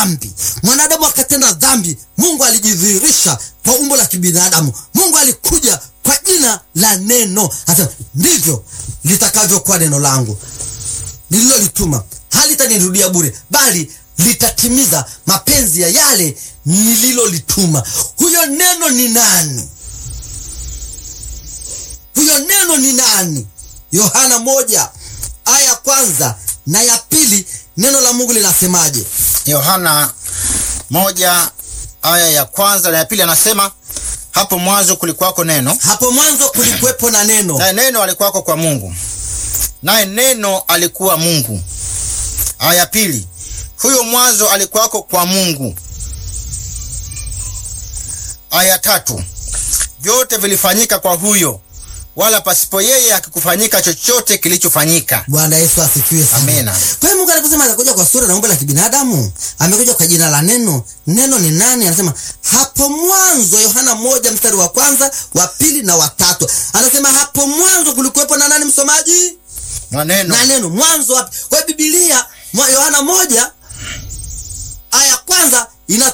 dhambi, mwanadamu akatenda dhambi, Mungu alijidhihirisha kwa umbo la kibinadamu. Mungu alikuja kwa jina la neno, hasa ndivyo litakavyokuwa neno langu nililolituma, halitanirudia bure, bali litatimiza mapenzi ya yale nililolituma. Huyo neno ni nani? Huyo neno ni nani? Yohana moja aya ya kwanza na ya pili, neno la Mungu linasemaje? Yohana moja aya ya kwanza na ya pili anasema, hapo mwanzo kulikuwako neno, Hapo mwanzo kulikuwepo na neno, naye neno alikuwako kwa Mungu, naye neno alikuwa Mungu. Aya ya pili, huyo mwanzo alikuwako kwa Mungu. Aya ya tatu, vyote vilifanyika kwa huyo, wala pasipo yeye hakikufanyika chochote kilichofanyika. Bwana Yesu asifiwe sana. Amina. Kwa hiyo Mungu aliposema atakuja kwa sura na umbo la kibinadamu, amekuja kwa jina la neno. Neno ni nani? Anasema hapo mwanzo, Yohana moja mstari wa kwanza, wa pili na wa tatu. Anasema hapo mwanzo kulikuwepo na nani, msomaji? Na neno Na neno. Mwanzo wapi? Kwa hiyo Biblia mwa- Yohana moja